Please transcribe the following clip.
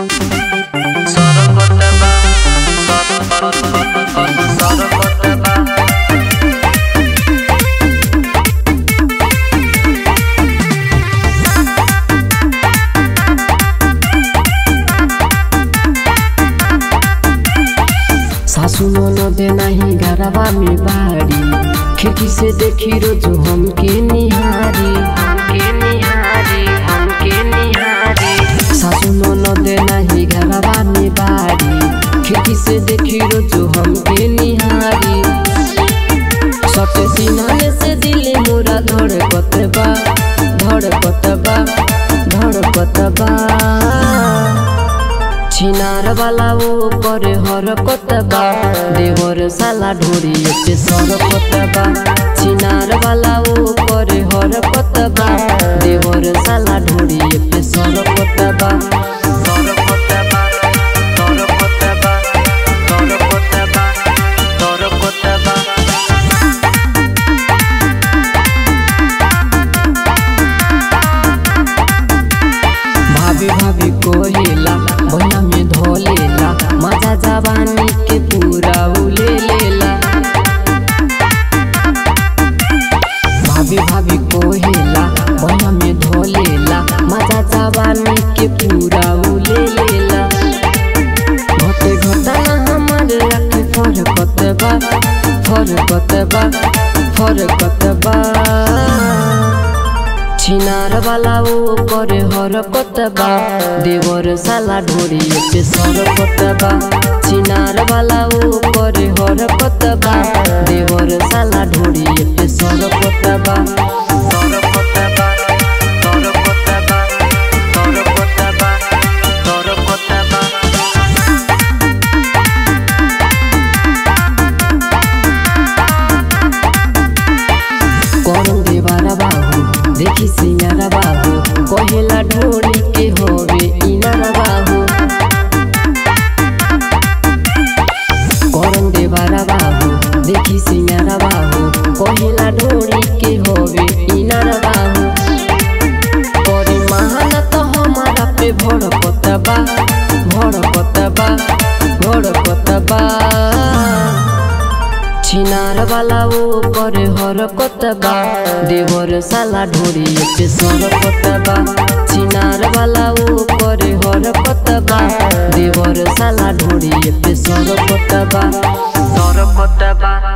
Sorokotaba, Sorokotaba. सासू ननदे नाही घरवा में बाड़ी खिड़की से देखी रोज हमके निहारी हमके निहारी हमके निहारी सासू ननदे नाही घरवा में बाड़ी खिड़की से देखी रोज हमके निहारी सट सिनाने से दिले मोरा धड़कत बा धड़कत बा धड़कत बा छिनार वाला वो करे हरकत बा देवर साला ढोरी पे सरकत बा छिनार वाला वो करे हरकत बा देवर साला ढोरी पे सरकत बा Sorokotaba, Sorokotaba, Sorokotaba, Sorokotaba. भाभी भाभी कोहेला बहिना में धोलेला मजा जवानी के पूरा उले लेला भाभी भाभी कोहेला बहिना में धोलेला मजा जवानी के पूरा उले लेला घटे घटा हमार रखे फरकत बा फरकत बा फरकत बा छिनार वाला वो करे हरकत बा देवर साला ढोरी पे सरकत बा छिनार वाला वो करे हरकत बा देवर साला ढोरी पे सरकत बा Sorokotaba, Sorokotaba, Sorokotaba, Sorokotaba. कौन देवारा बाहू देखी सिंगारा बाहू कहेला ढोली के होवे इनारा बाहू कौन देवारा बाहू देखी सिंगारा बाहू कहेला ढोली के होवे इनारा बाहू करे महाना तो हमारा पे भड़कत बा भड़कत बा भड़कत बा छिनार वाला वो करे हरकत बा देवर साला ढोरी पे सरकत बा छिनार वाला वो करे हरकत बा देवर साला ढोरी पे सरकत बा Sorokotaba,